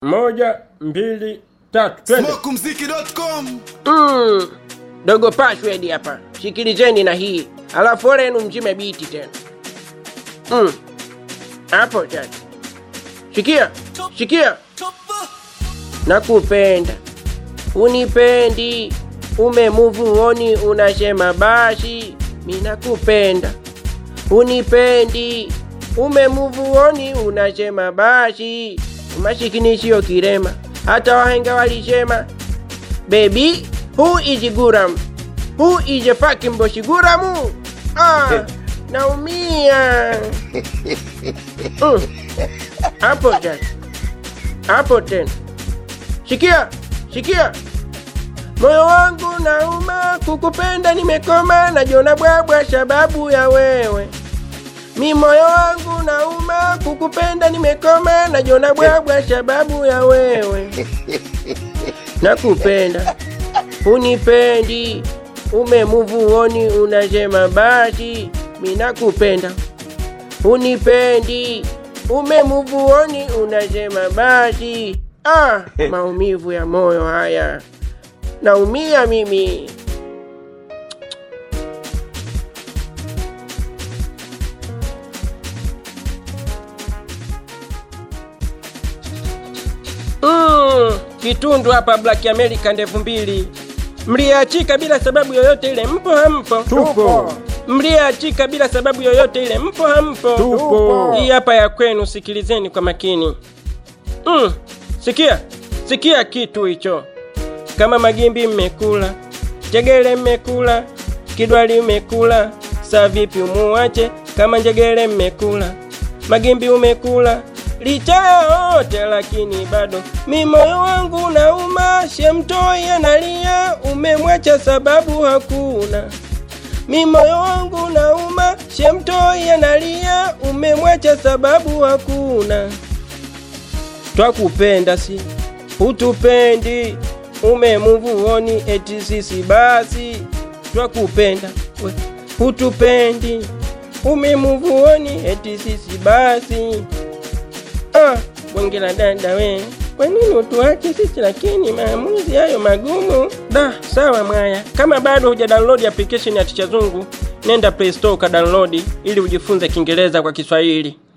moja mbili tatu twende Smokumziki.com Mm, dogo password hapa, sikilizeni na hii, alafu ole yenu mzime biti tena. Mm, hapo sasa, sikia sikia, nakupenda unipendi, umemuvuoni unasema basi, mi nakupenda unipendi, umemuvuoni unasema basi, umasikini sio kirema, hata wahenga walisema Baby, who is Guram? Who is a fucking boshi Guramu? Ah, naumia. Mm. Hapo tena. Hapo tena. Sikia, sikia. Moyo wangu nauma, kukupenda nimekoma, najiona bwabwa sababu ya wewe. Mi moyo wangu nauma, kukupenda nimekoma, najiona bwabwa sababu ya wewe nakupenda unipendi umemuvuoni unasema basi mi nakupenda unipendi umemuvuoni unasema basi ah, maumivu ya moyo haya naumia mimi Mm, kitundu hapa Black America ndevu mbili mliachika bila sababu yoyote ile, mpo hampo? Tupo. Mliachika bila sababu yoyote ile, mpo hampo? Tupo. Hii hapa ya kwenu, sikilizeni kwa makini. Mm, sikia sikia kitu hicho, kama magimbi mmekula, njegele mmekula, kidwali mmekula, saa vipi umuache kama njegele mmekula, magimbi umekula licha ya yote lakini bado mi moyo wangu nauma, shemtoi analia, umemwacha sababu hakuna. Mi moyo wangu nauma, shemtoi analia, umemwacha sababu hakuna. Twakupenda si hutupendi, umemuvuoni eti sisi basi. Twakupenda we hutupendi, umemuvuoni eti sisi basi. Ah, bonge la dada we, kwa nini utuache sisi lakini maamuzi hayo magumu? Da, sawa mwaya, kama bado huja download application ya Ticha Zungu, nenda Play Store ka download ili ujifunze Kiingereza kwa Kiswahili.